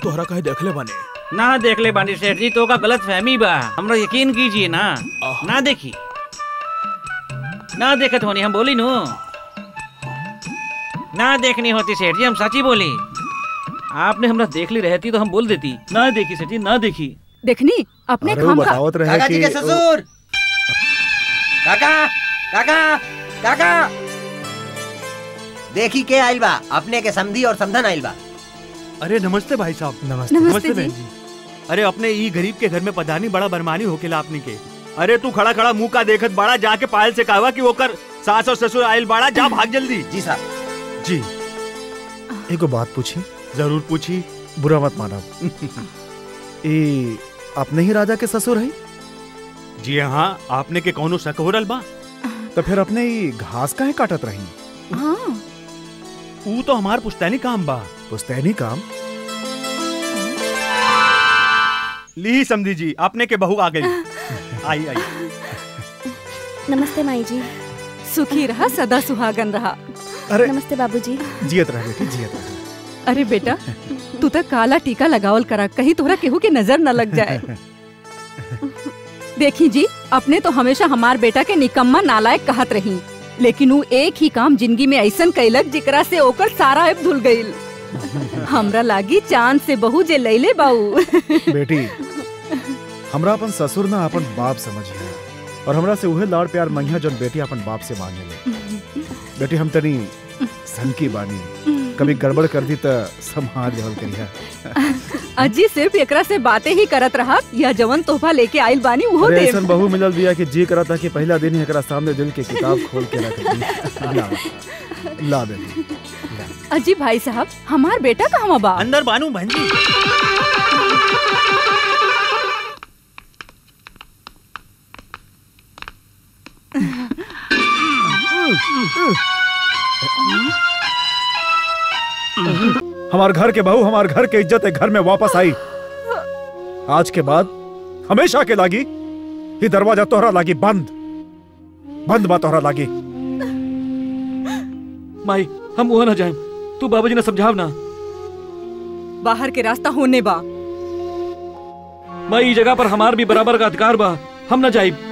तोहरा कहे देखले बानी ना देख ले बानी सेठ जी तो का गलत फहमी बा हमरा यकीन कीजिए ना ना देखी ना देखत होनी हम बोली नु ना देखनी होती सेठ जी हम सच्ची बोली आपने हमरा देख ली रहती तो हम बोल देती ना देखी सेठ जी ना देखी देखनी अपने अरे वो खाम खा बतावत रहे काका जी कि के ससुर काका काका काका देखी के आइल बा अपने के समधी और समधन आइल बा अरे नमस्ते भाई साहब नमस्ते नमस्ते बहन जी जी अरे अपने ई गरीब के घर में पधारनी बड़ा बरमानी होकेला आपनी के अरे तू खड़ा खड़ा मुंह का देखत बड़ा जाके पायल से कहवा कि ओकर सास और ससुर आइल बड़ा जा भाग जल्दी जी साहब जी एगो बात पूछी जरूर पूछी बुरा मत माना ए अपने ही राजा के ससुर है जी हाँ आपने के कौनो शक हो रल बा तो फिर अपने ही घास काहे काटत रही हाँ ऊ तो हमार पुश्तैनी काम बा पुस्तैनी काम ली समझी जी आपने के बहू आ गई आई आई नमस्ते माई जी सुखी रहा सदा सुहागन रहा अरे नमस्ते बाबूजी जियत रह बेटी जियत रह अरे बेटा तू तो काला टीका लगावल करा कहीं तोहरा केहू के नजर न लग जाए देखी जी अपने तो हमेशा हमार बेटा के निकम्मा नालायक कहत रही लेकिन वो एक ही काम जिंदगी में ऐसन कैलक जिकरा से ओकर सारा ऐप धुल गईल हमरा लागी चांद से बहू जे लैले बाऊ बेटी हमरा अपन ससुर ना अपन बाप समझिया और हमरा से उहे लाड़ प्यार मंगिया जन बेटी अपन बाप से मांगे ले बेटी हम तनी सनकी बानी कभी गड़बड़ कर दी त संभाल लेवल करिया अजी सिर्फ एकरा से बातें ही करत रहा या जवन तोहफा लेके आइल बानी वो अरे दे ऐसन बहू मिलल बिया कि जी करा था कि पहला दिन ही एकरा सामने दिल के किताब खोल के रख दी ला ला बेटी अजी भाई साहब हमार बेटा कहवा बा अंदर बानू बहन जी हमार घर के बहू हमार घर के इज्जत है घर में वापस आई आज के बाद हमेशा के लागी ही दरवाजा तोहरा लागी बंद बंद बा तोहरा लागी माई हम वहाँ ना जाए तू बाबूजी ने समझाव ना बाहर के रास्ता होने बा माई ई जगह पर हमार भी बराबर का अधिकार बा हम ना जाइब